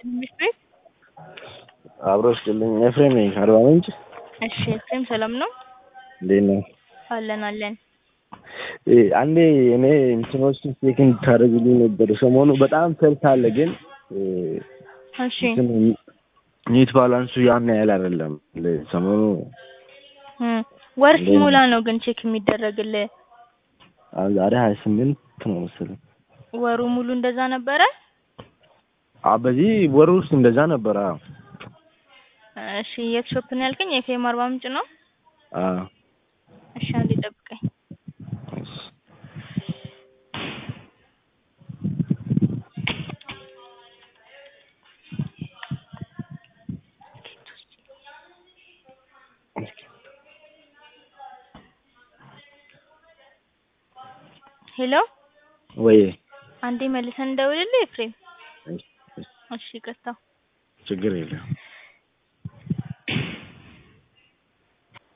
ትንሽ ቤት አብሮ ስጥልኝ ኤፍሬም ነኝ አርባ ምንጭ። እሺ ኤፍሬም ሰላም ነው? እንዴት ነው? አለን አለን። እ አንዴ እኔ እንትኖችን ቼክ እንድታደርግልኝ ነበር። ሰሞኑ በጣም ሰልፍ አለ፣ ግን እ እሺ እንትን ኔት ባላንሱ ያን ያህል አይደለም። ለ- ሰሞኑ እ ወር እንዴት ሲሞላ ነው? ነው ግን ቼክ የሚደረግልህ? አሁን ዛሬ ሀያ ስምንት ነው መሰለኝ። ወሩ ሙሉ እንደዛ ነበረ? አ በዚህ ወር ውስጥ እንደዛ ነበረ። አዎ። እሺ የት ሾፕ ነው ያልከኝ? ኤፍኤም አርባ ምንጭ ነው? አዎ። እሺ አንዴ ጠብቀኝ። እሺ። ሄሎ ወይ አንዴ መልሰን እንደውልልህ ኤፍሬም። እሺ፣ እሺ፣ እሺ ይቅርታ። ችግር የለም።